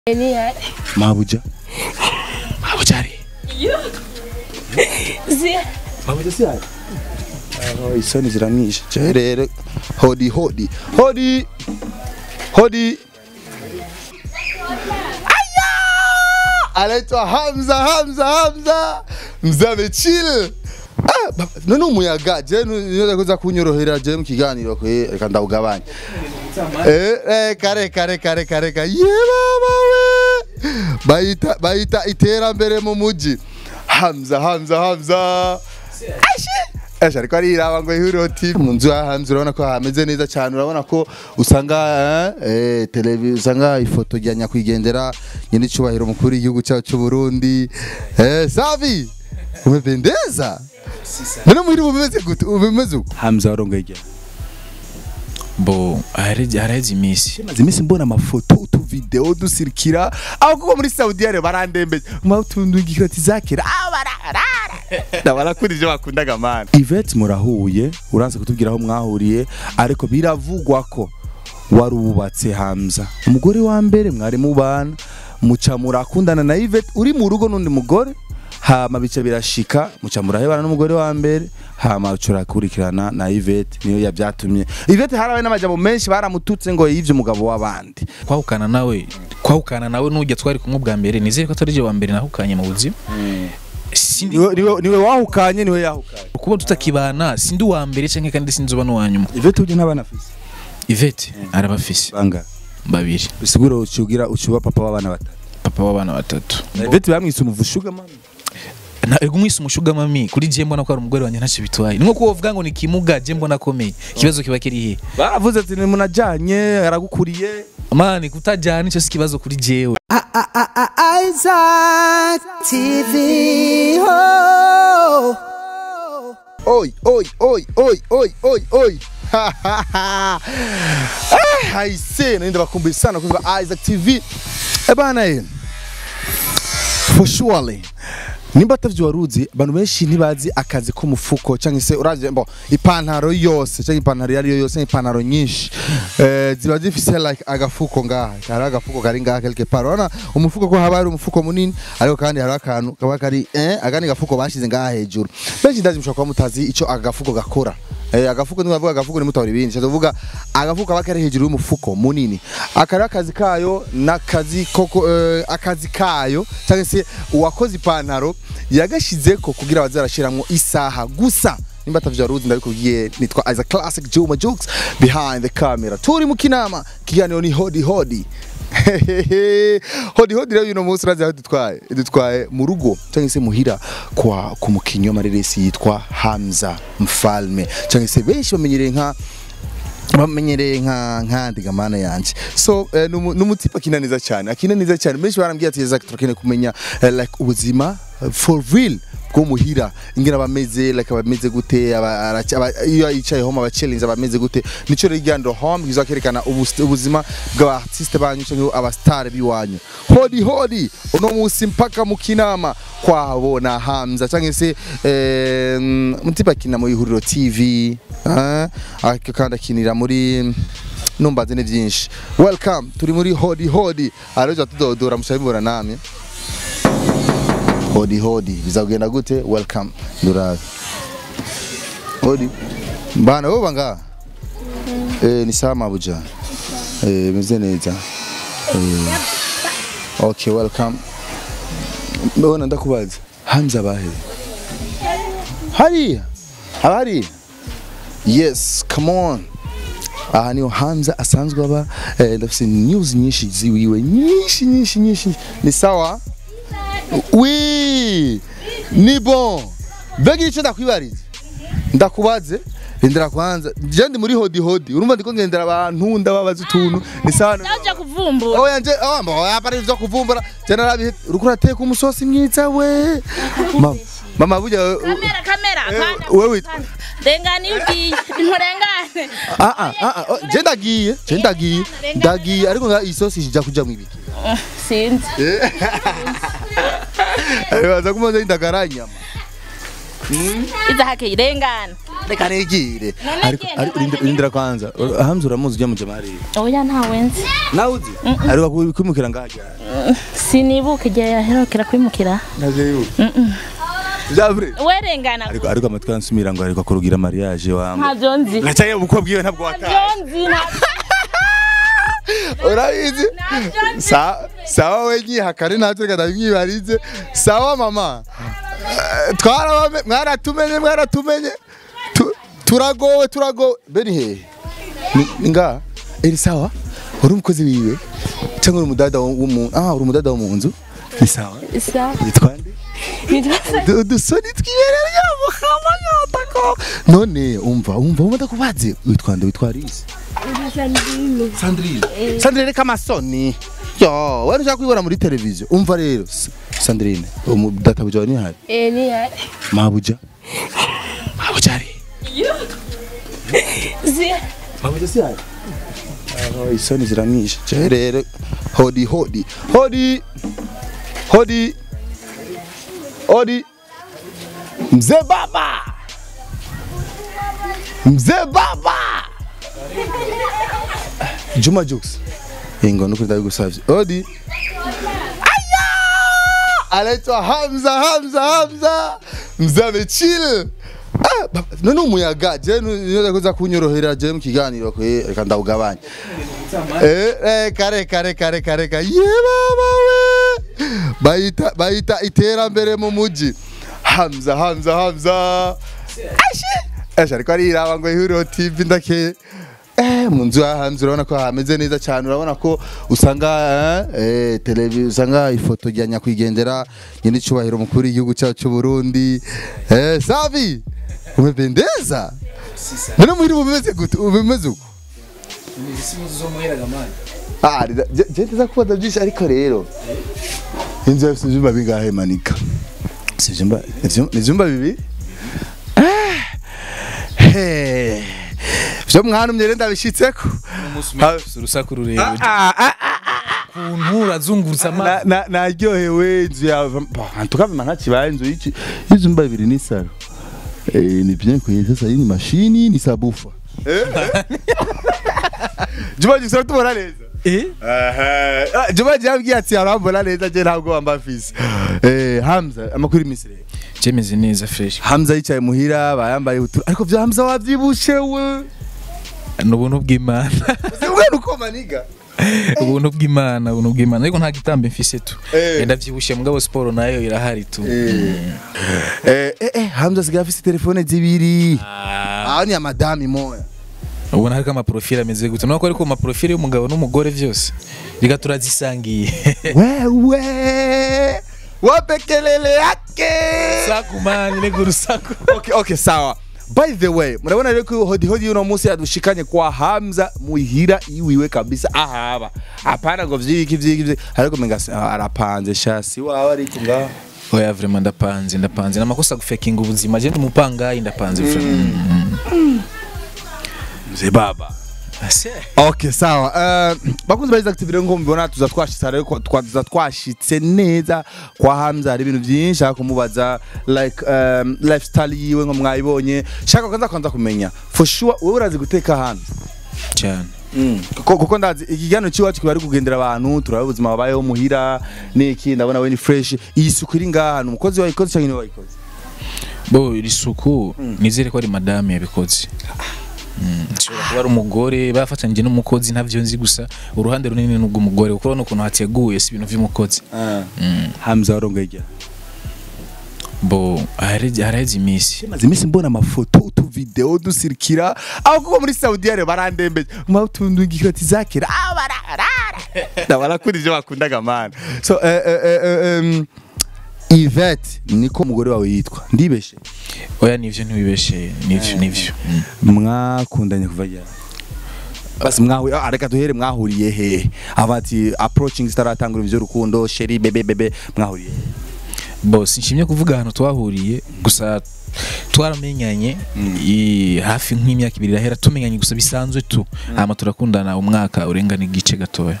Ni hari. mabuja mabuja ari Zi. mabuja si hari aho isoni ziramwishe je rero hodi hodi hodi hodi aya anaitwa Hamza Hamza Hamza mzabe chill Ah, ba- none umuyaga je niyo kuza kunyorohera je mu kiganiro kwe reka ndawugabanya eh eh kare kare kare kare kare ye baba we bayita bayita iterambere mu muji Hamza Hamza Hamza Ashi Ashi ariko ariraba ngo ihuriro TV mu nzu ya Hamza urabona ko hameze neza cyane urabona ko usanga eh, eh televiziyo usanga ifoto ya nyakwigendera nyine cyubahiro mukuru w'igihugu cyacu cy'u Burundi eh savi umependeza None muri bumeze gute ubimeze uko Hamza warongoye igihe bo haraheze haraheze iminsi maze iminsi mbona amafoto utuvideo dusirikira aho kuko muri Saudi Arabia barandembeje mutundungikira ati zakira ah bararara ndabarakuri ibyo bakundaga mana Yvette murahuye uranze kutubwira aho mwahuriye ariko biravugwa ko wari ubatse Hamza umugore wa mbere mwari mubana muca murakundana na Yvette uri mu rugo n'undi mugore hama bica birashika muca murahebana n'umugore wa mbere hama curakurikirana na Yvette niyo yavyatumye Yvette harabaye n'amajambo menshi baramututse ngo yivye umugabo w'abandi kwahukana nawe kwahukana nawe nujya twari kumwe bwa mbere nizere ko atari je wa mbere nahukanye mu buzima sindi niwe niwe niwe wahukanye niwe yahukanye kuba tutakibana sindi uwa mbere canke kandi sinzi uba n'uwa nyuma Yvette uje n'abana afise Yvette arabafise banga babiri bisigura ucugira ucuba papa w'abana batatu papa w'abana batatu Yvette bamwise umuvushuga mama na ego umwise umushuga mami kuri je mbona ko ari umugore wanjye ntacyo bitwaye ni nko kuba uvuga ngo ni kimuga je mbona akomeye ikibazo kiba kiri he baravuze ati ni munajanye aragukuriye mani kutajyana icyo si ikibazo kuri jewe Isaac TV. Oh. Oi, oi, oi, oi, oi, oi, oi. Eh, aise naenda bakumbuye sana kwa Isaac TV. Eh bana eh. For surely. Nimba atavyo waruzi abantu benshi ntibazi akazi k'umufuko cyangwa se uravye mbo ipantaro yose cyangwa ipantaro yari yose ipantaro nyinshi eh ziba zifise like agafuko ngaha hari agafuko kari ngaha quelque part urabona umufuko ko haba hari umufuko munini ariko kandi hari akantu kaba kari eh agani gafuko bashize ngaha hejuru benshi ndazi mushobora kuba mutazi ico agafuko gakora Eh, agafuko niba bavuga agafuko nimutahura ibindi ndavuga agafuko kaba kari hejuru y'umufuko munini akari akazi kayo n'akazi koko eh, akazi kayo cyangwa se uwakoze ipantaro yagashizeko kugira bazarashiramwo isaha gusa nimba atavyo waruzi ndabikubwiye nitwa as a classic Juma Jokes behind the camera turi mu kinama kiganiro ni hodi hodi hodi hodi rero uno munsi urazi aho dutwaye dutwaye mu rugo cyangwa se muhira kwa ku mukinyi w'amareresi yitwa Hamza Mfalme cyangwa se benshi bamenyereye nka bamenyereye nka nkandi gamana yanje so eh, numu- numutipa kinaniza cyane akinaniza cyane benshi barambwiye ati Isaac turakeneye kumenya eh, like ubuzima eh, for real bwo muhira ingena bameze like abameze gute aba- araca- aba- iyo yicaye home abachallenge abameze gute nico rero igando home kiza kerekana ubus- ubuzima bw'abartiste banyu cyangwa abastar biwanyu hodi hodi uno munsi mpaka mu kinama kwabo na Hamza cyangwa se eh, mm, mutipa kina mu ihuriro TV eh, ariko kandi akinira muri numbaze ni byinshi welcome turi muri hodi hodi araje tudodora mushabibora namye hodi hodi bizagenda gute welcome ndurabe hodi bana wowe banga eh ni sawa mabuja eh meze neza eh okay welcome mbona ndakubaza Hamza bahe hariya abari yes come on aha niho Hamza asanzwe aba eh, ndafise news nyinshi ziwiwe nyinshi nyinshi nyinshi ni sawa Oui, ni bon. Mbega icyo ndakwibariza. Ndakubaze. Ndera kwanza. Je ndi muri hodi hodi. Urumva ndiko ngendera abantu ndababaza utuntu. Ni sawa. Naje kuvumbura. Oh yanje oh mbo yapari ivyo kuvumbura. Je narabi uriko urateka umusosi mwiza we. Mama mama burya Kamera kamera. Eh, Kanda, wewe- kanda. Rengani ugiye. Nturengane. ah ah ah ah, je ndagiye je ndagiye ndagiye ariko nga isosi ija kuja mu ibiki. Sinzi. Baza kumaze indagara inyama. iza hake irengana reka nigire None ariko genda, ariko rindira- genda. rindira kwanza hamza uramuzi ujya mu jamari oya ntawe nzi nawe uzi ariko ku- kwimukira ngaha sinibuka igihe yaherukira kwimukira ntabyo yibuka Javre werengana ariko ariko amatwi ansumira ngo ariko kurugira mariage wangu ntabyo nzi gacaye ubukwe bwiwe ntabwo ntabyo wataye nzi ntabyo urabizi ntabyo nzi Sa- sawa we nyihakane natwe reka ndabimwibarize sawa mama Eh, twarabame mwaratumenye mwaratumenye Tu- turagowe turagowe beni hehe Ni- ni ngaha eri sawa uri umukozi wiwe cyangwa uri umudada wo wo mu ah uri umudada wo mu nzu ni sawa isa yitwa nde Du- udusoni twibereye muhama yatako none umva umva umva ndakubaze witwa nde witwa Alice Sandrine Sandrine reka amasoni yo wari ushaka kwibona muri televiziyo umva rero S- Sandrine umudatabuja wa nihari mabuja mabuja ari mabuja si hari aho isoni ziramwishe je rero hodi hodi hodi hodi hodi mzee baba mzee baba Juma Jux. Ingo nuko ndabigusavye. Odi. Aya! Anaitwa Hamza Hamza Hamza. Mzee amechill. Ah, baba, none umuyaga je niyo kuza kunyorohera je mu kiganiro ko reka ndawugabanya. Eh eh kare kare kare kare kare. Ye baba we. Bayita bayita iterambere mu muji. Hamza Hamza Hamza. Ashe. Ashe ariko ariraba ngo ihuriro TV ndake. Eh, mu nzu ya hanze urabona ko hameze neza cyane urabona ko usanga eh, televiziyo usanga ifoto rya nyakwigendera nyine icyubahiro mukuru w'igihugu cyacu cy'u Burundi eh, savi umependeza none muri bumeze gute ubimeze uko ah rida- je je ndaza kubaza byinshi ariko rero inzu yafite ibyumba bingahe manika si ibyumba ni ibyumba bibiri Ah, he. byo mwantumye rero ndabishyitseko Ha- urusaku rurerure Ah, ah, ah, ukuntu urazungurutsa amazi na- na- naryohewe inzu yawe tukavima ntakibaye inzu y'iki- y'ibyumba bibiri ni saro Eh, ni bien kwenye sasa hii ni mashini ni sabufa Juma gisara tubona neza eh Ah, Juma yambwiye ati arambona neza je ntabwo wamba fisi eh Hamza amakuru imisire cyemeze neza fresh Hamza yicaye muhira bayambaye utu ariko vya Hamza wavyibushe we ni ubuntu bw'imana Wewe uko maniga ubuntu bw'imana ubuntu bw'imana ariko nta gitambo mfise tu Eh. ndavyibushye mugabo siporo nayo irahari tu eh eh eh Hamza sigaye afise telefone zibiri Ah ni ya madame moya ubona hariko amaprofile ameze gute nuko ariko amaprofile y'umugabo n'umugore vyose reka turazisangiye wewe wape kelele yake saku mani rega urusaku okay, okay, sawa by the way murabona rero ko hodi hodi uno munsi yadushikanye kwa Hamza muhira iwiwe kabisa ahaba hapana ngo vyiki vyiki vyiki ariko menga se- ah, arapanze shasi wawe ariko ngaho oya vraiment ndapanze ndapanze namakosa gufekinga ubuzima je ndi umupangayi ndapanze vraiment mzee baba Okay sawa uh, bakunzi bariza active rero ngo mubibona tuza twashitse rero ko twaza twashitse neza kwa Hamza hari ibintu byinshi shaka kumubaza like um, lifestyle yiwe ngo mwayibonye shaka kwanza kwanza kumenya for sure wowe urazi guteka hano cyane kuko kuko ndazi ikiganiro cy'iwacu kiba ari kugendera abantu turaba ubuzima babayeho muhira niki ndabona we ni fresh iyi suku iri ngaha ni umukozi wayikoze cyangwa ni wayikoze bo iri suku nizere ko ari madame yabikoze Mm, nshobora kuba ari umugore bafatanyije n'umukozi ntavyo nzi gusa uruhande runini ni ubw'umugore kuko urabona ukuntu hateguye si ibintu vy'umukozi Hamza warongoye igihe bo haraheze haraheze iminsi maze iminsi mbona amafoto utuvideo dusirikira aho kuba muri Saudi Arabia barandembeje mwa utundu ngikati zakera ah bararara ndabarakunda ivyo bakundaga mana so eh, eh, eh, eh, um, Yvette niko umugore wawe yitwa ndibeshe oya nivyo ntiwibeshe nivyo nivyo Mm. mwakundanye kuva ryari basi mwahuye ah, reka duhere mwahuriye he abati approaching zitaratangura ivyo rukundo sheri bebe bebe mwahuriye he? bo sinshimye kuvuga ahantu twahuriye gusa twaramenyanye i- hafi nk'imyaka ibiri irahera tumenyanye gusa bisanzwe tu hama turakundana umwaka urengana igice gatoya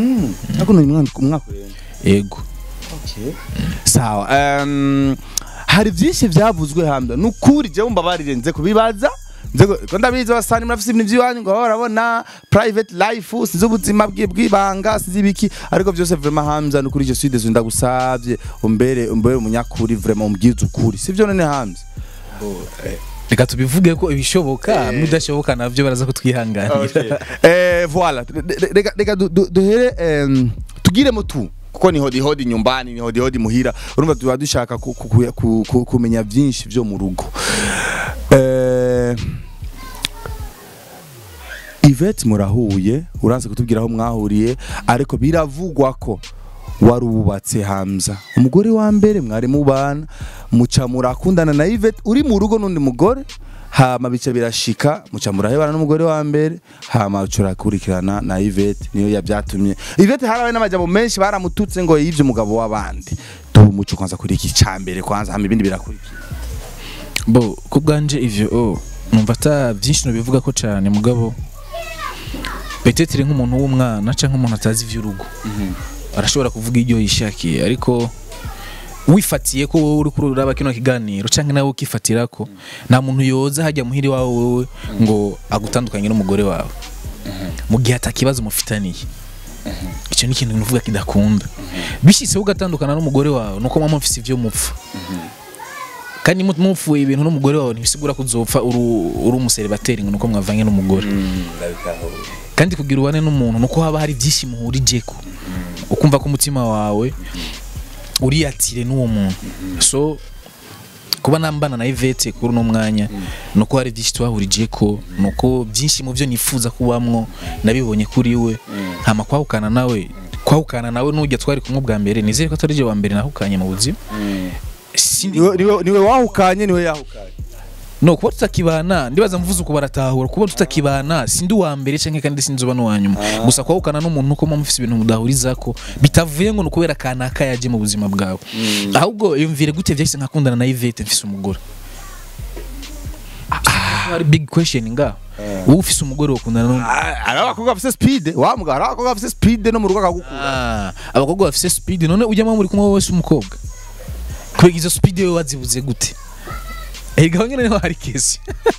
ariko ni umwaka umwaka urenga ego sawa um, hari byinshi byavuzwe hamwe nukuri je mbabarire nze kubibaza nze ku- ko ndabizi abasani murafise ibintu by'iwanyu ngo barabona private life sinzi ubuzima bwe bw'ibanga sinzi ibiki ariko byose vraiment Hamza nukuri je suis désolé ndagusavye umbere umbere umunyakuri vraiment umbwize ukuri sivyo none Hamza reka tubivuge ko ibishoboka n'udashoboka nabyo baraza kutwihanganira eh voilà Re- reka reka du- du- duhere em, tugiremo tu kuko ni hodi hodi nyumbani ni hodi hodi muhira urumva tuba dushaka ku- ku- ku- ku- kumenya byinshi byo mu rugo eh Yvette murahuye uranze kutubwira aho mwahuriye ariko biravugwa ko warubatse Hamza umugore wa mbere mwari mubana muca murakundana na Yvette uri mu rugo n'undi mugore hama bica birashika muca murahebana n'umugore wa mbere hama curakurikirana na Yvette niyo yabyatumye Yvette harabaye n'amajambo menshi baramututse ngo yivye umugabo w'abandi tu muco kwanza kuri iki cambere kwanza hama ibindi birakurikira bo ku bwanje ivyo oh, numva ata byinshi nobivuga ko cyane mugabo petetere nk'umuntu w'umwana cyangwa umuntu atazi ivy'urugo arashobora kuvuga iryo yishakiye ariko wifatiye ko wowe uri kururaba kino kiganiro cyangwa nawe ukifatira ko nta muntu yoza hajya muhiri wawe wowe ngo agutandukanye n'umugore wawe mu gihe atakibazo mufitaniye icyo ni ikintu nuvuga kidakunda bishyitseho ugatandukana n'umugore wawe nuko muba mufise ivyo mupfa kandi mu- mupfuye ibintu n'umugore wawe ntibisigura ko uzopfa uri uri umuseribateri ngo nuko mwavanye n'umugore kandi kugira ubane n'umuntu nuko haba hari byinshi muhurijeko ukumva ko umutima wawe uriyatire n'uwo muntu so kuba nambana na Yvette kuri uno mwanya nuko hari byinshi twahurijeko nuko byinshi mu byo nifuza kubamwo nabibonye kuri we hama kwahukana nawe kwahukana nawe nujya twari kumwe bwa mbere nizere ko atari je wa mbere nahukanye mu buzima Sindi- niwe niwe niwe wahukanye niwe yahukanye no kuba tutakibana ndibaza mvuze uko baratahura kuba tutakibana sindi uwa mbere canke kandi sinzi uba n'uwa nyuma gusa kwahukana n'umuntu nuko muba mufise ibintu mudahurizako bitavuye ngo ni ukubera kanaka yaje mu buzima bwawe ahubwo yumvire gute vyahise nkakundana na Yvette mfise umugore hari big question nga wowe ufise umugore wokundana n'undi hari abakobwa bafise speed wa mugabo hari abakobwa bafise speed no mu rugo akagukura Ah, abakobwa bafise speed none ujyamo muri kumwe wese umukobwa kubera izo speed wewe wazibuze gute Ega nyene niho hari kesi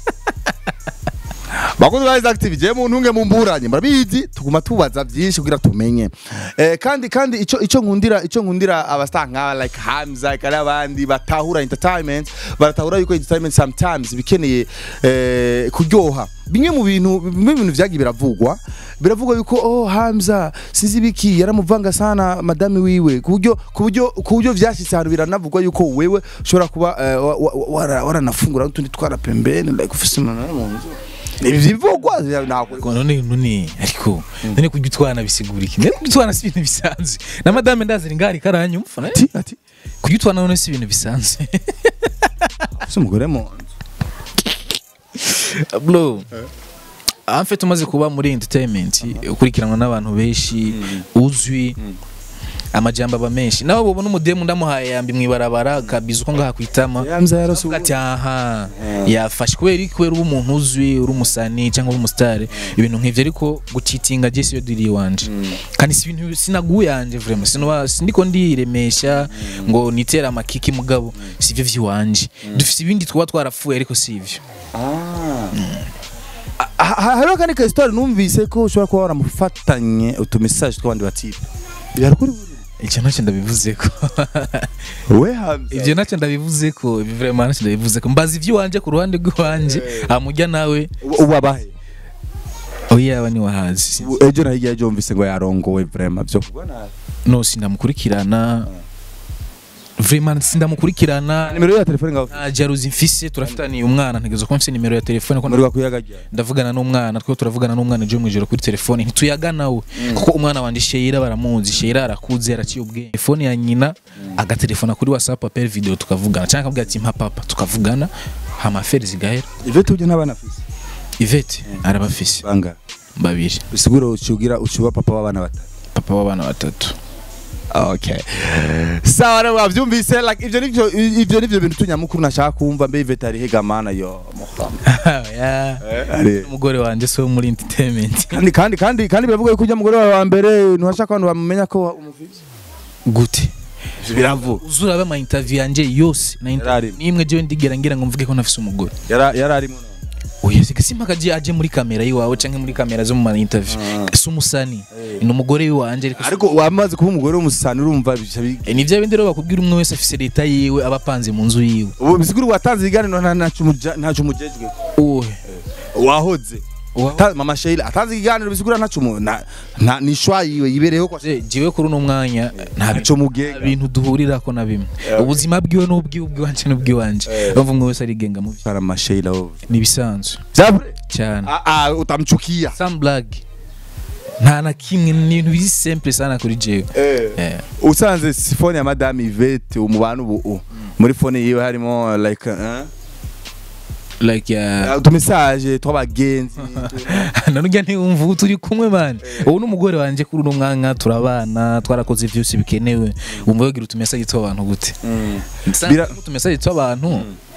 bakunzi ba active je mu ntunge mu mburanye murabizi tuguma tubaza byinshi kugira tumenye eh, kandi kandi ico ico nkundira ico nkundira abastar nk'aba like Hamza kandi abandi batahura entertainment baratahura yuko entertainment sometimes bikeneye eh, kuryoha bimwe mu bintu bimwe mu bintu vyagiye biravugwa biravugwa yuko oh Hamza sinzi biki yaramuvanga sana madame wiwe kuburyo kuburyo kuburyo vyashitse ahantu biranavugwa yuko wewe ushobora kuba eh, wa- wa- wara- waranafungura n'utundi twara pembeni like ufise umuntu mu nzu ibivugwa ntabwo Ngo none none ariko none kujya utwana bisigura iki none kujya utwana si ibintu bisanzwe na madame ndazira ingari karanyumva ati ati kujya utwana none si ibintu bisanzwe ufise umugore mu nzu bro amfe tumaze kuba muri entertainment ukurikiranwa n'abantu benshi uzwi amajambo aba menshi nawe bubona umudemu ndamuhaye yambi mwibarabara kabiza uko ngaha kwitama Hamza yarose Avuga ati aha yafashe kubera iki kubera uba umuntu uzwi uri umusani cyangwa uri umusitari ibintu nk'ivyo ariko gucitinga je siyo diri wanje kandi si ibintu sinaguye yanje vraiment sinuba sindiko ndiremesha ngo nitera amakiki mugabo sivyo vyiwanje dufise ibindi twaba twarapfuye ariko sivyo Ha- ha- hariho kandi ka histoire numvise ko ushobora kuba waramufatanye utumesaje tw'abandi batipe byari kuri buri icyo ntacyo ndabivuze ko we Hamza ivyo ntacyo ndabivuze ko ibi vraiment ntacyo ndabivuze ko mbaza ivy'iwanje ku ruhande rw'iwanje amujya nawe ubu abahe oya yaba ni wahazi Ubu ejo na hirya ejo wumvise ngo yarongowe vraiment byo no sindamukurikirana vraiment sindamukurikirana nimero ya telefone ngaho nta jaruzi mfise turafitaniye umwana ntegerezo ko mfise nimero ya telefone ko muri kwiyagagira ndavugana n'umwana twe turavugana n'umwana ejo mwijoro kuri telefone ntituyagana we kuko umwana wanje Sheira baramuzi Sheira arakuze araciye ubwenge telefone ya nyina agatelefona kuri WhatsApp apel video tukavugana cyangwa akabwira ati mpa papa tukavugana hama affaire zigahera Ivete uje n'abana afise Yvette arabafise banga babiri bisigura ucugira ucuba papa w'abana batatu papa w'abana batatu okay sawa rero wavyumvise like ivyo nivyo ivyo nivyo bintu tunyamukuru nashaka kumva mbe Ivete ari hegamana yo muhamba ya ari umugore wanje so muri entertainment kandi kandi kandi kandi biravuga yuko ujya mugore wawe wa mbere ntuhashaka abantu bamumenya ko umuvise gute ivyo biravuga uzura aba ama interview yanje yose na interview Yararimo. nimwe jewe ndigera ngira ngo mvuge ko nafise umugore yara yararimo oya sika simpaka je aje muri kamera yiwawe canke muri kamera zo mu ma interview si umusani ni umugore wiwanje ariko ariko wamaze kuba umugore w'umusani urumva bica bi- Eh, ni vya bindi rero bakubwira umwe wese afise leta yiwe aba apanze mu nzu yiwe ubu bisigura watanze ibiganiro nta ntacyo umuja- ntacyo umujejwe uwe wahoze Wa- Ta- mama Sheila atanze ikiganiro bisigura ntacyo umu- nta nta ni shwa yiwe yibereyeho kwa Je- jewe kuri uno mwanya nta ntacyo nta mugenga bintu duhurirako na bimwe ubuzima bwiwe n'ubwiwe ubwiwanje n'ubwiwanje bumva umwe wese arigenga mu vyo para mama Sheila wowe ni ibisanzwe Vyavure? cyane ah ah utamchukia some black nta na kimwe ni ibintu biri simple sana kuri jewe Eh. usanze sifone ya madame Yvette umubana ubu u- muri fone yiwe harimo like eh, like ya utumesaje tw'abagenzi nanurya ntiwumva ubu turi kumwe mani ubu n'umugore wanje kuri uno mwanya turabana twarakoze vyose bikenewe wumva yogira utumesaje tw'abantu gute Bira- utumesaje tw'abantu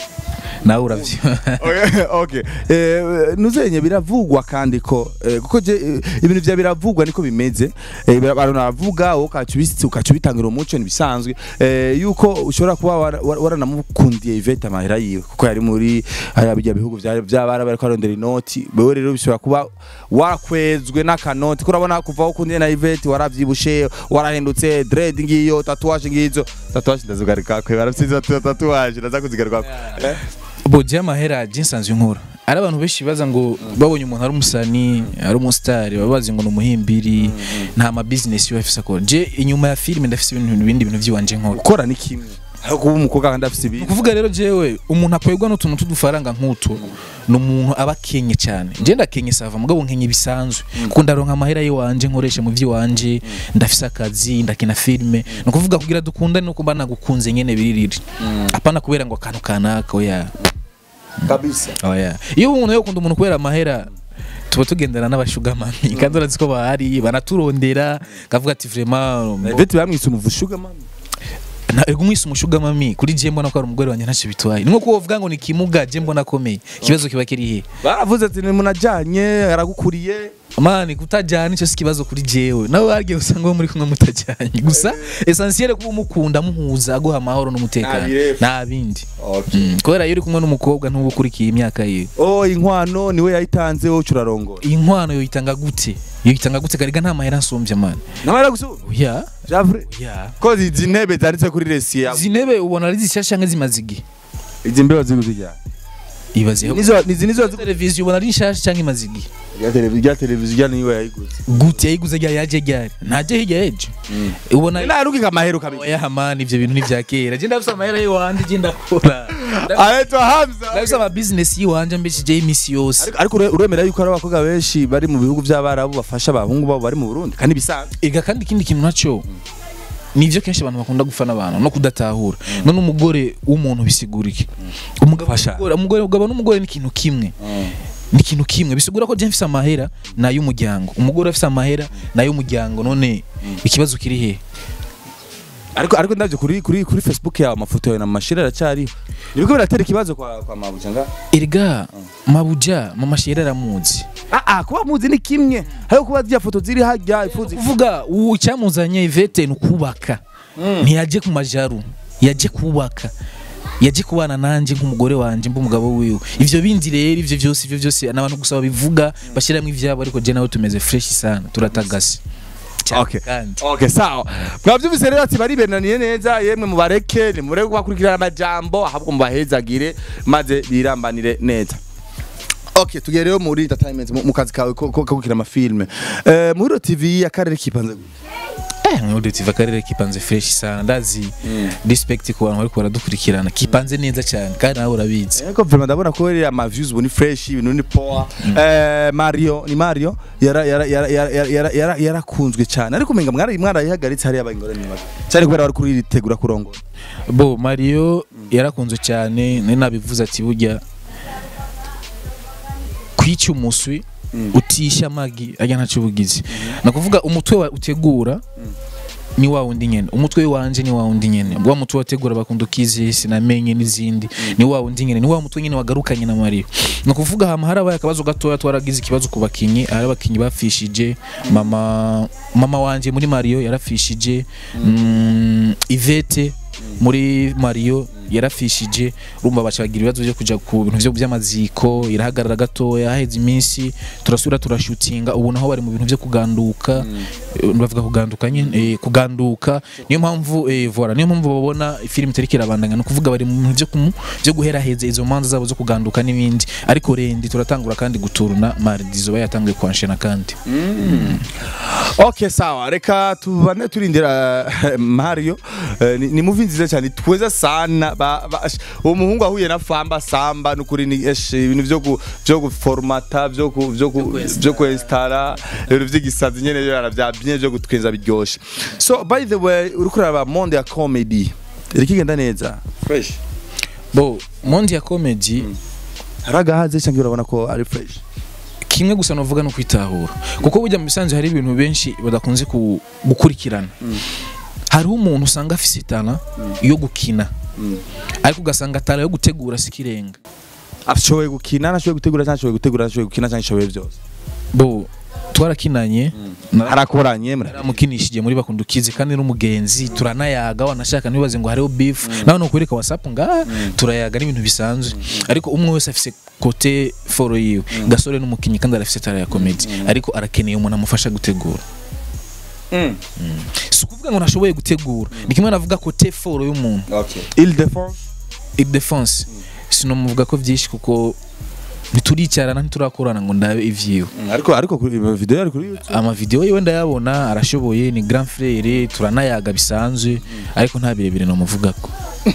nawe uravyo Okay, okay eh nuzenye biravugwa kandi ko eh, kuko je eh, ibintu vya biravugwa niko bimeze eh, bira- abantu baravuga ukacubisi ukacubitangira umuco nibisanzwe eh, yuko ushobora kuba wara- wara- waranamukundiye Yvette amahera yiwe kuko yari muri haya bijya bihugu vya vyabara bariko arondera inoti bewe rero bishobora kuba warakwezwe n'akanoti kuko urabona kuva aho ukundiye na Yvette waravyibushe warahindutse dread ngiyo tatuage ngizo tatuage ndazugarika kwe barafisize tatuage ndaza kuzigaruka eh? bo je amahera je nsanzwe nkora ari abantu benshi baza ngo babonye umuntu ari umusani ari umusitari baba bazi ngo ni umuhimbiri nta ma business yo afise akora je inyuma ya filime ndafise ibintu ibindi bintu vyiwanje nkora gukora ni kimwe ariko kuba umukobwa kandi afite ibintu kuvuga rero jewe umuntu akwegwa n'utuntu tw'udufaranga nk'utu ni umuntu aba akenye cyane je ndakenye sava mugabo nkenye bisanzwe kuko ndaronka amahera yiwanje nkoresha mu vy'iwanje ndafise akazi ndakina filime ni ukuvuga kugira dukundane no kuba nagukunze nyene biririri apana kubera ngo akantu kanaka oya kabisa oya iyo umuntu yokunda umuntu kubera amahera tuba tugendana n'abashugamami kandi urazi ko bahari banaturondera kavuga ati vraiment Ivete bamwise umuvushuga mama ntabwo umwise umushugamami kuri je mbona ko ari umugore wanjye ntacyo bitwaye ni nko kuba uvuga ngo ni kimuga je mbona akomeye ikibazo kiba kiri he baravuze ati munajanye aragukuriye mani kutajyana icyo si ikibazo kuri jewe nawe wagiye usanga uwo muri kumwe mutajyanye gusa essentiel kuba umukunda muhuza aguha amahoro n'umutekano Nta birefu. nta bindi Mm, kubera iyo uri kumwe n'umukobwa ntuba ukurikiye imyaka yiwe oh inkwano niwe yayitanze wowe urarongora iyi nkwano yoyitanga gute yoyitanga gute kariga nta mahera nsumbya mani namara gusubira oya javre oya ko izi ntebe zanditse kuri resi yawe izi ntebe ubona ari zishyashya cyangwa zimaze igihe izi mbeho ziguze ryari ibaze nizo nizi nizo ziguze televiziyo ubona ari nshyashya cyangwa imaze igihe ya televiziyo ya televiziyo niwe yayiguze gute yayiguze ryari yaje ryari ntajye hirya yeje ubona narugika amahero kabisa oya hamani ibyo bintu ni ibya kera je ndafise amahera y'iwanje je ndakora ahetwa hamza ndafise ama business y'iwanje mbeshijeho iminsi yose Ariko- ariko ure- uremera yuko hari abakobwa benshi bari mu bihugu by'abarabu bafasha abahungu babo bari mu Burundi kandi bisanzwe ega kandi ikindi kintu nacyo nivyo kenshi abantu bakunda gufana abantu no kudatahura none umugore w'umuntu bisigura iki umugabo Fasha. n'umugore- umugore umugabo n'umugore ni ikintu kimwe ni ikintu kimwe bisigura ko je mfise amahera ni ay'umuryango umugore afise amahera ni ay'umuryango none ikibazo kiri he ariko ariko ndavyo kuri kuri kuri Facebook yawe amafoto yawe na mashira aracyariho nibiko biratera ikibazo kwa kwa mabuja nga erega mabuja mama shera aramuzi ah ah kuba muzi ni kimwe hari kuba zya foto ziri hajya ifuzi kuvuga uwo icyamuzanye Yvette ni ukubaka ntiyaje ku majaru yaje kubaka yaje kubana nanjye nk'umugore wanjye mba umugabo wiwe ivyo bindi rero ivyo byose ivyo byose n'abantu gusa babivuga bashyiramo ivyabo ariko je nawe tumeze fresh sana turatagase Cyane Okay. kandi Okay sawa mwavyumvise rero ati baribenaniye neza yemwe mubareke nimureke kubakurikirana amajambo ahubwo mubahezagire maze birambanire neza Okay tugiye rero muri entertainment mu mu kazi kawe ko ko- ko gukina amafilme eh muri TV akarere kipanze gute? eh mwude tiva karere kipanze fresh sana ndazi respect ku bantu bariko baradukurikirana kipanze neza cyane kandi nawe urabizi Eko vraiment ndabona ko rero ama views ubu ni fresh ibintu ni power eh Mario ni Mario yara yara yara yara yara yara yarakunzwe cyane ariko umenga mwari mwarayihagaritse hari abangore ni bake cyane kubera bari kuri ritegura kurongora bo mario yarakunzwe cyane nari nabivuze ati burya kwica umuswi utisha amagi ajya ntacyo ubugizi ni ukuvuga umutwe wa utegura ni wa wundi nyene umutwe wanje ni wa wundi nyene wa mutwe wategura bakunda ukizi sinamenye n'izindi ni wa wundi nyene ni wa mutwe nyene wagarukanye na Mario ni ukuvuga hama harabaye akabazo gatoya twaragize ikibazo ku bakinyi hari abakinyi bafishije mama mama wanje muri Mario yarafishije mm, Ivete muri Mario yarafishije urumva baca bagira ibibazo byo kuja ku bintu byo by'amaziko irahagarara gatoya haheze iminsi turasubira turashutinga ubu naho bari mu bintu byo kuganduka eh, bavuga kuganduka nyine eh, kuganduka niyo mpamvu eh, voilà niyo mpamvu babona film itari kirabandanya no kuvuga bari mu bintu byo kumu byo guhera heze izo manza zabo zo kuganduka n'ibindi ariko rendi turatangura kandi guturuna mardi zo bayatanguye kwanshena kandi okay sawa reka tubane turindira eh, mario Eh, ni, ni movie nziza cyane tweza sana ba, ba, ash- uwo muhungu ahuye na famba samba nukuri ni esh ibintu byo ku byo guformata byo ku byo ku byo kwinstara ibintu by'igisazi nyene byo aravyabye byo gutwenza biryoshe so by the way uri kuraba monde ya comedy iri kigenda neza fresh bo mondi ya comedy haragahaze cyangwa urabona ko ari fresh kimwe gusa novuga no kwitahura kuko burya mu bisanzwe hari ibintu benshi badakunze ku- gukurikirana hariho umuntu usanga afise itana yo gukina ariko ugasanga atara yo gutegura sikirenga ashoboye gukina nashoboye gutegura cyangwa ashoboye gutegura ashoboye gukina cyangwa ashoboye byose bo twarakinanye harakoranye mura naramukinishije muri bakundukize kandi n'umugenzi turanayaga wanashaka ntibibaze ngo hariho beef nawe nukwereka whatsapp ngaha turayaga n'ibintu bisanzwe ariko umwe wese afise kote foro yiwe gasore n'umukinyi kandi arafise tara ya comedy ariko arakeneye umuntu amufasha gutegura si ukuvuga ngo ntashoboye gutegura ni kimwe navuga kote foro y'umuntu okay il défense idefonse sinomuvuga ko byinshi kuko ntituricarana ntiturakorana ngo ndabe ivyiwe ariko ariko kuri video ari kuri YouTube amavideo yiwe ndayabona arashoboye ni grand frere turanayaga bisanzwe ariko nta birebire nomuvugako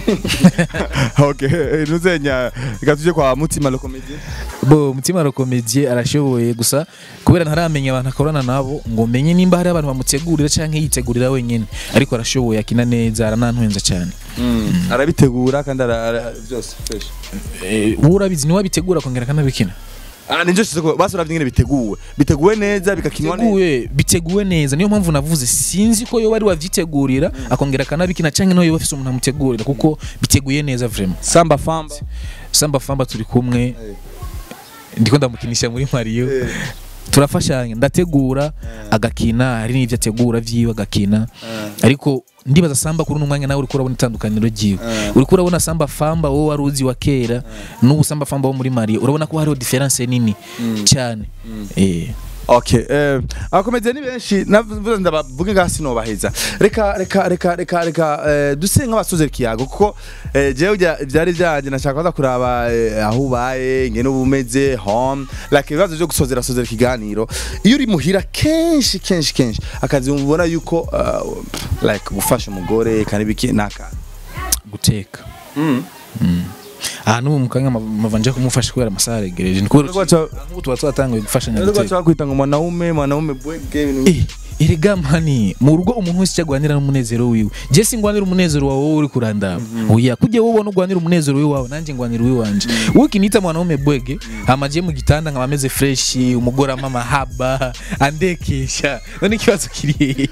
okay eh, nuzenya reka tuje kwa mutima le comédien bo mutima rokomedie arashoboye gusa kubera ntaramenya abantu akorana nabo ngo menye nimba hari abantu bamutegurira canke yitegurira wenyene ariko arashoboye akina neza aranantwenza cyane arabitegura kandi ara- ara- byose fresh Eh, wowe urabizi niwe abitegura kongera akanabikina ah ninjo shise ko basura nyine biteguwe biteguwe neza bikakinwa neza biteguwe biteguwe neza niyo mpamvu navuze sinzi ko yoba ari wavyitegurira akongera akanabikina canke no yoba afise umuntu amutegurira kuko biteguye neza vraiment samba famba samba famba turi kumwe ndiko ndamukinisha muri Mario turafashanya ndategura agakina hari n'ivyo ategura vyiwe agakina ariko ndibaza samba kuri uno mwanya nawe uriko urabona itandukaniro ryiwe uriko urabona samba famba wowe wari uzi wa kera n'ubu samba famba wo muri Mario urabona ko hariho difference nini cyane eh okay eh abakomediye ni benshi navuze ndabavuge ngaha sinobaheza reka reka reka reka reka eh, duse nk'abasoze kiyago kuko eh, jewe bya- byari byanje nashaka kuza kuraba eh, aho ubaye ngene uba umeze home like ibibazo byo gusozera sozera ikiganiro iyo uri muhira kenshi kenshi kenshi akazi mubona yuko uh, like gufasha umugore kandi biki naka guteka aha n'ubu mukanya mavanje kumufasha kubera amasaha aregereje niko nk'ubu tuba twatanguye gufashanya Ndio guteka kwa kwita ngo mwanaume mwanaume bwege ibintu Eh, erega mani mu rugo umuntu wese icyo agwanira n'umunezero wiwe je singwanira umunezero wawe wowe uri kurandaba oya kujya wowe ubona ugwanira umunezero wiwawe nanjye ngwanira uwiwanje wowe ukinita mwanaume bwege hama je mu gitanda nkaba ameze fresh umugore ama mahaba andekesha none ikibazo kiri hehe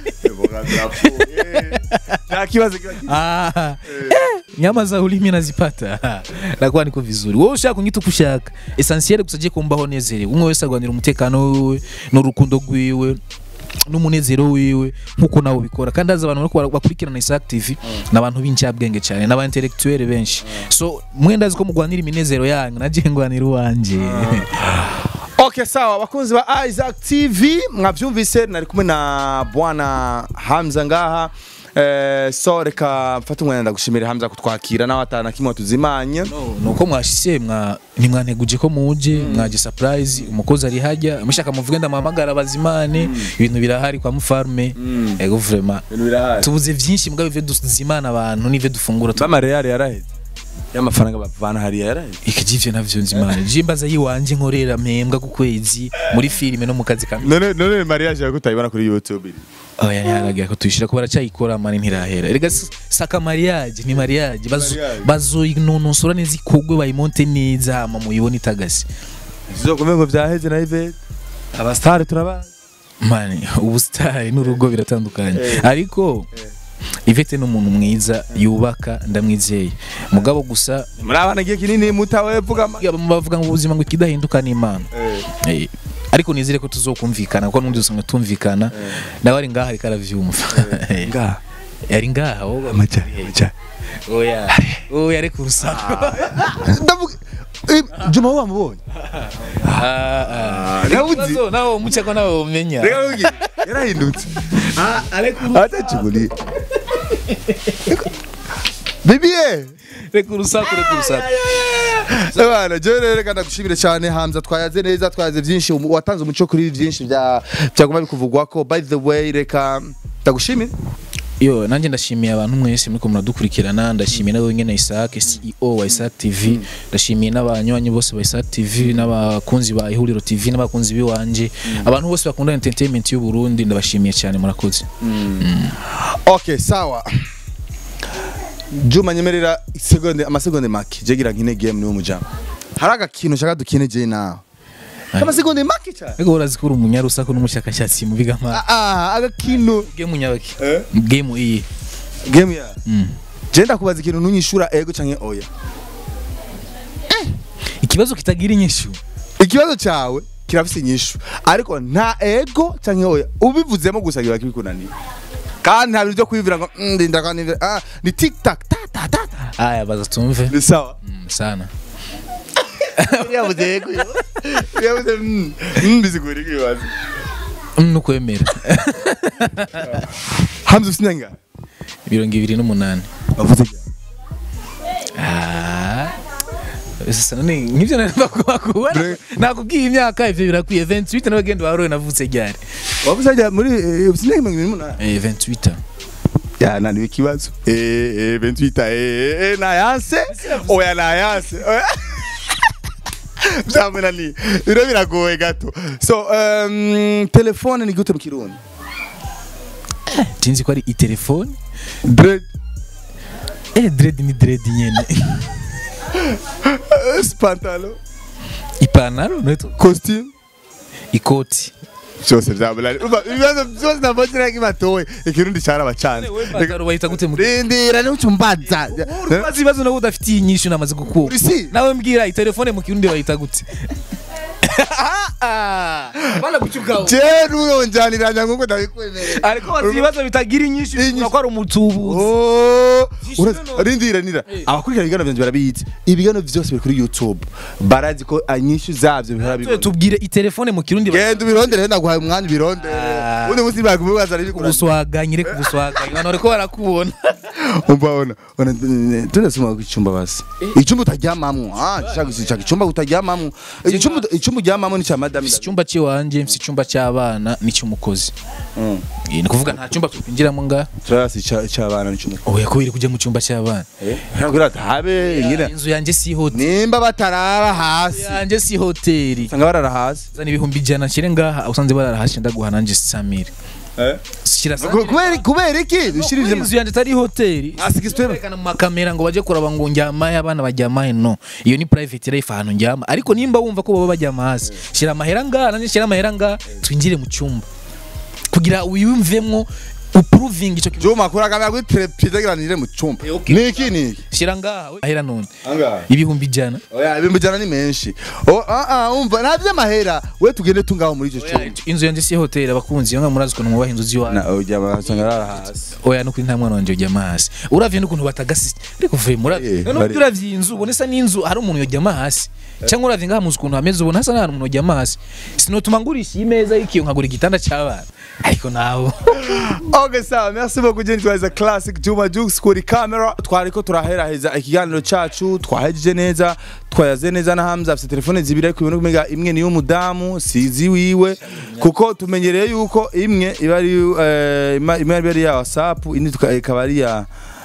nta kibazo kiba Ah, eh, nyama za ulimi nazipata nakuwa niko vizuri wowe ushaka kunyita uko ushaka essentiel gusa je kumbaho nezerewe umwe wese agwanira umutekano wiwe n'urukundo rwiwe n'umunezero wiwe nkuko nawe ubikora kandi haza abantu bariko bakurikirana Isaac TV n'abantu b'incabwenge cyane n'aba intellectuel benshi so mwenda azi ko mugwanira iminezero yanyu naje ngwanira uwanje Okay sawa bakunzi ba Isaac TV mwavyumvise nari kumwe na bwana Hamza ngaha eh, so reka mfate umwanya ndagushimira Hamza kutwakira nawe atana kimwe tuzimanye nuko mwashise mwa nimwanteguje ko muje mwaje surprise umukozi ari hajya mushaka muvuge ndamuhamagara bazimane ibintu birahari kwa mufarme ego vraiment ibintu birahari tubuze vyinshi mbwa bive duzimana abantu nive dufungura tu bama Real yaraheze y'amafaranga bavana hariya yaraheze ikijivyo navyo nzimana jimbaza yiwanje nkorera mpembwa ku kwezi muri filime no mu kazi kamwe none none mariage yawe kutayibona kuri YouTube oya ntiharagira ko tuyishira ko baracyayikora mani ntirahera erega s- saka mariage ni mariage bazo Mariage. bazoyinonosora neza ikogwe bayimonte neza hama muyibone itagase zizokume ngo vyaheze na Yvette abastari turabazi mani ubusitari n'urugo biratandukanye ariko Ivete ni umuntu mwiza yubaka ndamwizeye mugabo gusa muri abana igihe kinini mutawe vuga ama- bavuga ngo ubuzima ngo ikidahinduka ni imana Eh, ariko nizere ko tuzokumvikana kuko n'undi usanga tumvikana nawe ari ngaha ariko aravyumva ngaha ari ngaha wowe amaja amaja oya oya ariko urusaku ndavuga Eh, Juma wamubonye Ah, ah. Nawe uzi? Ikibazo nawe umuce ko nawe umenya reka nkubwire, yarahindutse atacuguri bibiye reka urusaku reka urusaku Abana je rero reka ndagushimire cyane Hamza twayaze neza twayaze byinshi umu- watanze umuco kuri byinshi bya byaguma bikuvugwako by the way reka ndagushimire yo nanjye ndashimiye abantu mwese muriko muradukurikirana ndashimiye nawe nyene Isaac CEO wa Isaac TV ndashimiye n'abanywanyi bose ba Isaac TV n'abakunzi ba Ihuriro TV n'abakunzi biwanje abantu bose bakunda entertainment y'u Burundi ndabashimiye cyane murakoze okay sawa Juma nyemerera segonde amasegonde make je gira nkine game niwo mujama hari agakintu shaka dukine je nawe amasegonde make cyane Ego urazi ko uri umunyarusaku n'umushakashatsi mu bigama ah ah agakintu game nyabaki Eh? game iyi game ya Mm. je ndakubaza ikintu ntunyishura ego canke oya ikibazo kitagira inyishu ikibazo cyawe kirafise inyishu ariko nta ego canke oya ubivuzemo gusa kiba kibikunaniye kandi nta bintu byo kwivira ngo "Mm, ndinda kandi ndinda." ah ni tic tac ta ta ta ta aya baza tumve ni sawa Mm, sana yabuze ego yabuze mm mm, bizigura ikibazo Mm, nukwemera hamza usinanga mirongo ibiri n'umunani bavuze cyane Ah. Sasa none nk'ivyo nakubona Bre- nakubwiye imyaka ivyo birakwiye 28 n'abagenda barowe navutse ryari wavuze cyane muri eh, usinanga mirongo irindwi n'umunani eh 28 ya naniwe ikibazo eh eh 28 eh eh nayanse oya nayanse byamunaniye biro biragoye gato so um, telefone ni gute mu kirundi tinzi ko ari itelefone dread eh dread ni dread nyene pantalo ipantaro neto costume ikoti byose byamunaniye Umva, ibibazo byose navugiraga ibatowe ikirundi cyaraba cyane ipantaro bayita gute mu rindira niucumbaza Ubaza ibibazo nawe udafitiye inyishu namaze gukura Urisi? nawe mbwira itelefone mu kirundi bayita gute bana gucukaho je nuyonjaniranya nkuko ndabikwemerera ariko bazi ibibazo bitagira inyishu ushobora ko ari umutubuzi Oh, Zishyure urazi- none. rindira nira abakurikirana ibiganiro byanjye barabizi ibiganiro byose biri kuri youtube barazi ko inyishu zabyo bihora Tuwe bibona tubwire itelefone mu kirundi genda ubirondere ndaguhaye umwanya ubirondere Ah. undi munsi bakumubaza riri kurasa ubuswaganye reka ubuswaganye abantu bariko barakubona umva ona ona tunasoma ku cyumba basi icyumba utaryamamwo ah shaka shaka icyumba utaryamamwo icyumba icyumba uryamamwo ni cya madame mfise icyumba cy'iwanje mfise icyumba cy'abana n'icy'umukozi Mm. Eh, ni kuvuga nta cyumba twinjiramo nga turasi cy'abana n'icyumba oya kubera kujya mu cyumba cy'abana ntabwo habe ngira inzu yanjye si hoteli nimba batarara hasi yanjye si hoteli usanga barara hasi zana ibihumbi ijana nshyire ngaha usanze barara hasi ndaguha nanjye samire shyira Ku- kubera kubera iki dushirije inzu yanjye atari hoteli asigistwe berekana mu makamera ngo baje kuraba ngo njyamahe abana bajyamahe no iyo ni private life ahantu njyama ariko nimba wumva ko baba bajyama hasi shyira amahera ngaha nanjye shyira amahera ngaha twinjire mu cyumba kugira wiyumvemo upuruvinga icyo kintu Juma kura kamera kuri televiziyo giranire mu cyumba. Eh, okay. Niki niki? shyira ngaha we- ahera none Angahe? ibihumbi ijana Oya ibimbi jana ni menshi. Oh ah ah umva nta by'amahera. We tugende tungaho muri icyo cyumba. inzu yanjye si hoteli abakunzi yo murazi ukuntu mwubaha inzu z'iwanyu Na ujya basanga rara hasi. oya nuko nta mwana wanje yojyama hasi uravye n'ukuntu batagasi ariko vuye Eh, muravye none bari- uravye iyi nzu ubona isa n'inzu hari umuntu yojyama hasi cyangwa uravye ngaha muzi ukuntu hameze ubona hasa n'ahantu umuntu yojyama hasi sinotuma ngurisha iyi meza y'ikiyo nkagura igitanda cy'abana ariko nawe Okay sawa merci beaucoup Jenny twaza classic Juma Jux kuri camera. Twariko turaheraheza ikiganiro cacu twahejeje neza twayaze neza na Hamza afite telefone zibiri ariko ibintu kumega imwe ni y'umudamu sizi wiwe kuko tumenyereye yuko imwe iba ari eh, ima- imwe iba ari ya WhatsApp indi tuka- ikaba ari ya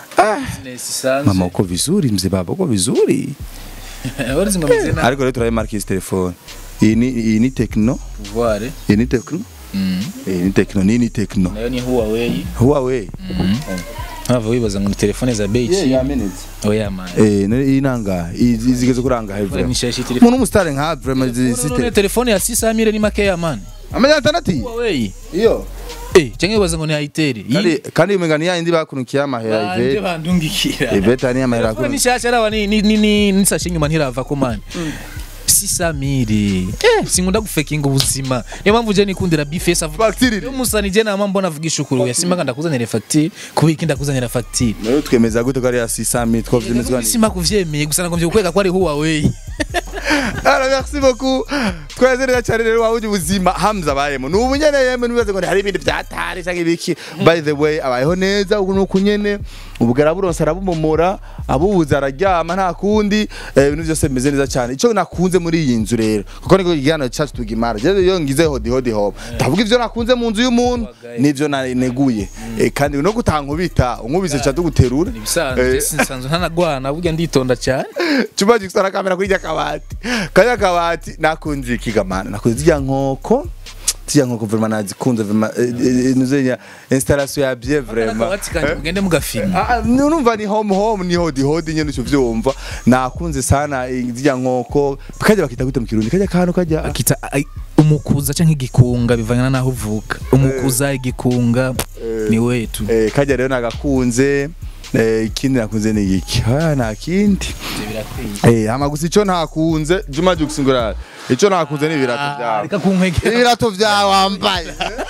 Mama uko vizuri mzee baba uko vizuri warizi ngo meze nabi ariko rero turayimarika izi telefone iyi ni iyi ni Tecno pouvoir iyi ni Tecno iyi ni Tecno ni ni Tecno nayo ni Huawei Huawei hava wibaza ngo ni telefone za bei ki yamenetse oya man eh ni iyi nanga izi zigeze kuranga Ora hevra nishashi telefone umuntu umusitari nka vraiment izi none site telefone ya 600 ni makeya man amajana atandatu iyi? Huawei iyo eh cyangwa baza ngo ni Itel kandi kandi umenga ni yindi bakunukiye amahera banje ivete bandungikira ivete ni amahera Telefone akunu nshasha arawa ni ni ni, ni nisashe nyuma ntirava ko man sisa miri eh sinkunda gufekinga ubuzima niyo mpamvu je nikundira bifesa Facture iri. yo musani je nama mbona avugisha ukuri oya simba ndakuzanira facture kubiki ndakuzanira facture nayo twemeza gute ko ari ya 600000 twavyemezwa ni simba kuvyemeye gusa nagomvye kukwega ko ari Huawei Alors merci beaucoup tweze neza cyane rero wabuje ubuzima Hamza abayemo ni ubunyene yemwe nibaze ngo hari ibindi byatari cyangwa ibiki by the way abayeho neza ubu nuko nyene ubugara buronse arabumomora abubuza araryama nta kundi eh, ibintu byose bimeze neza cyane ico nakunze muri iyi nzu rero kuko niko igihano cyacu tugimara je iyo ngize hodi hodi hop ndavuga ivyo nakunze mu nzu y'umuntu nivyo naneguye Eh, kandi no gutankubita unkubise cha tuguterura ibisanzwe sinsanzwe ntanagwana burya nditonda cyane Chumba gifite kamera kuri kabati. Kaya kabati nakunze ikigamana. Nakunze zijya nkoko. Zijya nkoko vraiment nazikunze vraiment nuzenya installation ya bien vraiment. akabati kanje mugende mugafilma Ah, numva ni home home ni hodi hodi nyene cyo vyumva. Nakunze sana eh, zijya nkoko. Kaje bakita gute mu kirundi. Kaje kantu kajya. akita ai- umukuza canke igikunga bivana naho uvuka umukuza igikunga ni wetu Eh kaje rero nagakunze. Eh ikindi nakunze ni iki? Ah nta kindi. Eh ama gusa ico ntakunze Juma Juxingura. Ico nakunze ni ibirato byawe. reka kunkwegera Ibirato byawe wambaye.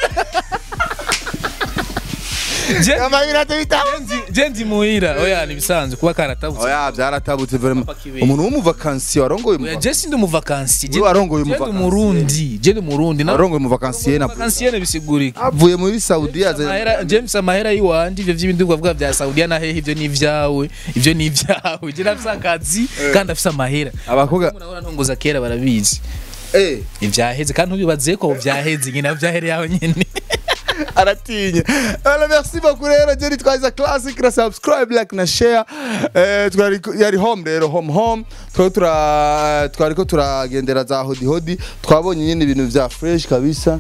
Je- Ama ibirato bitawe. je ndi muhira oya ni bisanzwe kuba karatabutse Oya byaratabutse vraiment. Papa kibenga. Umuntu w'umuvakansiye warongoye oya mu je sindi umuvakansi je Wewe warongoye je ndi umuvakansiye. umurundi je ndi umurundi na warongoye umuvakansiye na vakansiye bisigurika avuye muri Saudi aze Amahera James amahera yiwanje ivyo vy'ibindi bavuga vya Saudiya na hehe ivyo ni ivyawe ivyo ni ivyawe je nafise akazi kandi afise amahera abakobwa murabona ntongoza kera barabizi eh ivyaheze kandi ntubibaze ko vyaheze nyina vyahere yawe nyene aratinya alors merci beaucoup rero je nitwaza classic na subscribe like na share eh twari yari home rero home home twari tura twari ko turagendera za hodi hodi twabonye nyine ibintu vya fresh kabisa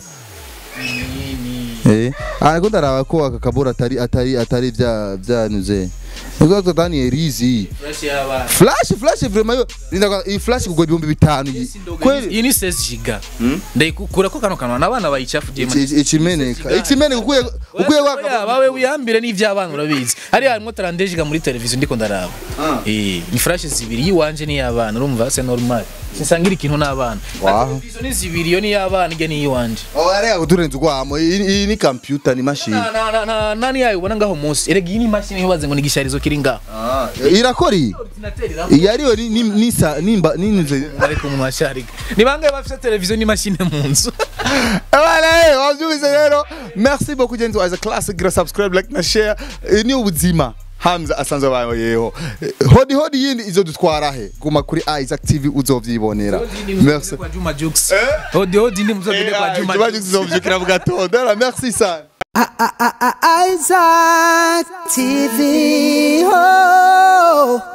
eh ariko ndaraba ko aka kabura atari atari atari vya vyanuze Niko tutani erizi flash flash vraiment yo ninda iyi flash kugwa ibihumbi bitanu iyi. kweli iyi ni 16 giga ndayikura ko kano kanwa n'abana bayicafugiye mu Iki- ikimeneka ikimeneka ukuye ukuye Oya, waka bawe wiyambire n'ivy'abana urabizi hariya harimo tarandejiga muri televiziyo ndiko ndaraba eh ni flash zibiri yiwanje n'iy'abana urumva c'est normal sinsangira ikintu n'abana Wow. televiziyo ni zibiri yo n'iy'abana ijya n'iy'iwanje oh arega kuturenza ugwamo iyi iyi ni computer ni machine Na- na- na- na- nani yayo ubona ngaho munsi erega iyi ni imashini ntibaze ngo ni igisharizo kiri ngaho irakora iyi iyi ariyo ni ni ni sa nimba ninze ariko mu masharika ni bangahe bafite televiziyo n'imashini mu nzu Wale, wavyumvise rero merci beaucoup genzi as a classic gra subscribe like na share Eh, ni ubuzima Hamza asanzwe abayeho Eh, hodi hodi yindi izo dutwara he guma kuri Isaac TV uzovyibonera merci kwa Juma Jux odi odi ndi muzogende kwa Juma Juma Jux uzovyukira mu gatondo Alors, merci sana Isaac TV. Oh.